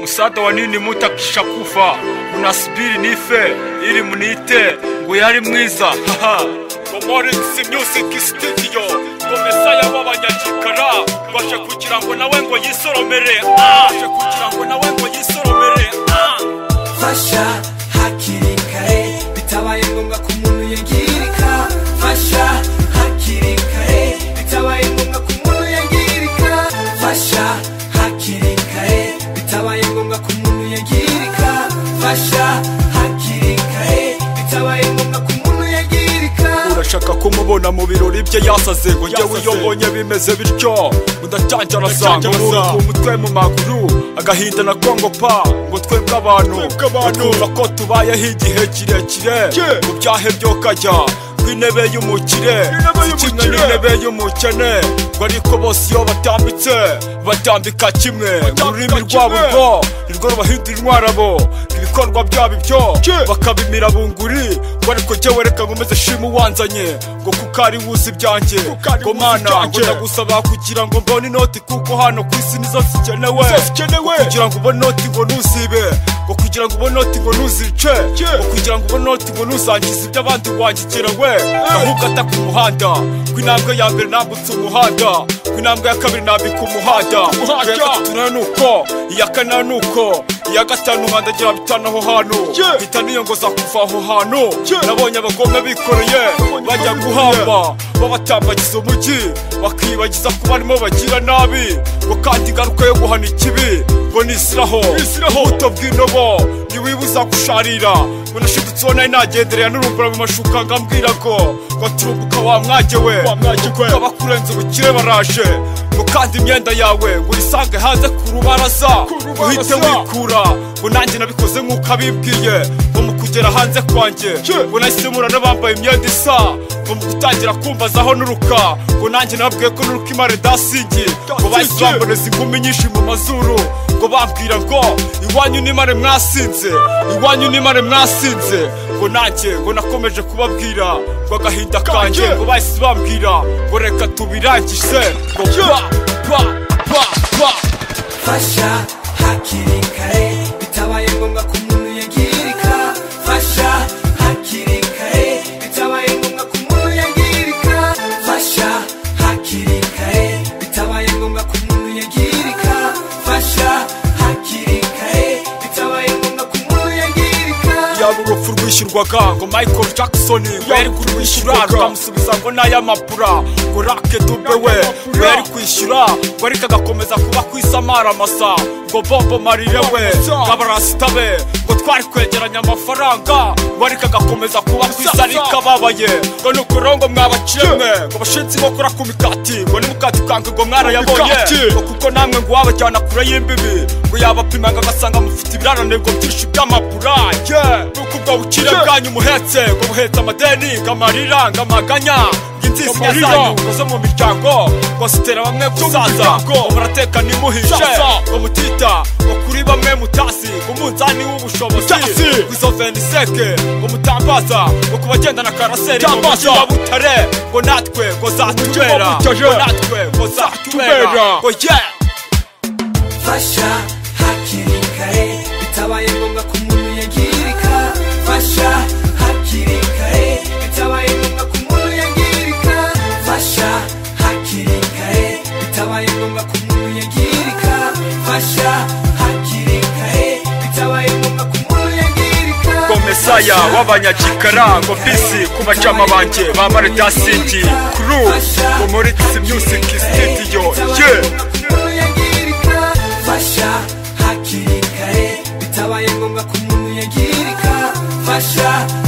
musada wanini mutakisha kufa munasubiri nife ili munite ngo yari mwiza haha Momorinsi Music Studio ngo mesaya w'abanyagikara baje kugira ngo nawe ngo yisoromere ah baje kugira ngo nawe ngo yisoromere ah fasha hakiri kare bitabaye ngombwa ko umuntu yangirika fasha hakiri kare bitabaye ngombwa ko umuntu yangirika fasha hakiri kare bitabaye ngombwa ko umuntu yangirika fasha hakiri kare bitabaye ngombwa ko umuntu yangirika urashaka kumubona mu birori bye yasaze ngo njyewe iyo mbonye bimeze bityo ndacyanja arasanga Ndacyanja ku mutwe mu maguru agahinda na kongo pa ngo twebwe abantu Twebwe abantu. batwumva ko tubayeho igihe kirekire Ye. mu byahe byo kajya kw'intebe y'umukire kimwe Kw'intebe y'umukire. n'intebe y'umukene ngo ariko bose iyo batambitse batambika kimwe Batambika ururimi rwabo kimwe. rwo nirwo rubahindura intwarabo ibikorwa byabo ibyo Ki. bakabimira bunguri ngo ariko jyewe reka nkomeze shima uwanzanye ngo kuko ari wuzi ibyanjye Kuko ari ngo wuzi mana ngo ibyanjye. ndagusaba kugira ngo mbone inoti kuko hano ku isi nizo zikenewe Nizo zikenewe. Ngo kugira ngo ubone inoti ngo ntuzibe ngo kugira ngo ubone inoti ngo ntuzice Ki. ngo kugira ngo ubone inoti ngo ntuzangize ibyo abandi wangikirawe ahubwo ata ku muhanda ku intambwe ya mbere nambutse umuhanda ku intambwe ya kabiri nambika umuhanda Ku Umuhanda. ya gatatu nayo ni uko iya kane nayo ni uko iya gatanu nkandagira bitanu aho hantu Ye. mpita niyongoza kuva aho hantu Ye. nabonye abagome bikoreye Nabonye bajya abagome guhamba babatambagiza umujyi bakibagiza ko barimo bagira nabi ngo kandi ingaruka yo guhana ikibi ngo nisiraho Nisiraho. buto bw'indobo ntiwibuza gusharira ngo nashidutse uwo nari nagendereye n'urumbura mu mashuka ngambwira ngo ngo turumbuka wa mwajye we Wa mwajye we. Kuko abakurenze ubukire baraje ngo kandi imyenda yawe ngo uyisange hanze ku rubaraza Ku rubaraza. uhite wikura ngo nanjye nabikoze nk'uko abibwiye ngo mu kugera hanze kwanjye Ye. ngo nahise mura n'abambaye imyenda isa ngo mu gutangira kumbazaho n'uruka ngo nanjye nababwiye ko n'uruka imara dasingi ngo bahise Dasingi. bamboneza inkumi nyinshi mu mazuru ngo bambwira ngo iwanyu n'imare mwasinze iwanyu n'imare mwasinze ngo nanjye ngo nakomeje kubabwira ngo agahinda kanjye Kanjye. ngo bahise bambwira ngo reka tubirangize ngo pa pa pa pa fasha hakiri kare bitabaye ngombwa ko umuntu yangirika fasha hakiri kare bitabaye ngombwa ko umuntu yangirika fasha hakiri kare bitabaye ngombwa ko umuntu yangirika fasha hakiri kare bitabaye ngombwa ko umuntu yangirika yaba urupfu rwishyurwaga ngo michael jackson ngo yari kurwishyura rwishyurwaga. rukamusubiza ngo n'ay'amapura ngo rake dube we N'ay'amapura. ngo yari kwishyura ngo ariko agakomeza kuba ku isamara amasa ngo bombo marire we Amasa. ngo abarasita be ngo twari kwegeranya amafaranga ngo ariko agakomeza kuba ku Amasa. isarika babaye ngo ni ukuri ngo mwabacemwe ngo bashinze inkokora ku mikati ngo n'umukati ukange ngo mwarayabonye Mikati. ngo kuko namwe ngo wabajyana kure y'imbibi ngo yabapimanga agasanga mufite ibirananirwa byinshi by'amapura ye nuko ubwo bukire Ye. bwanyu muhetse ngo buhetse amadeni ngo amarira ngo amaganya ngo inzizi Ngo amarira. zanyu ngo zo mu miryango ngo zitera bamwe kuzaza ngo murateka ntimuhishe Zaza. ngo mutita ngo kuri bamwe mutazi ngo umunzani w'ubushobozi Mutazi. ngo izo veniseke ngo mutambaza ngo ku bagendana karaseri ngo Tambaza. mujyi wa butare ngo natwe ngo zatubera wa Butare. ngo natwe ngo zatubera ngo yeah fasha hakiri kare bitabaye ngombwa ko umuntu yangirika fasha hakiri kare bitabaye ngombwa ko umuntu yangirika fasha hakiri kare bitabaye ngombwa ko umuntu yangirika fasha hakiri kare bitabaye ngombwa ko umuntu yangirika ngo mesaya w'abanyakikara ngo bisi ku bacama banjye ba maritasingi kuru ngo muri tisi music studio ye fasha hakiri kare bitabaye ngombwa ko umuntu yangirika fasha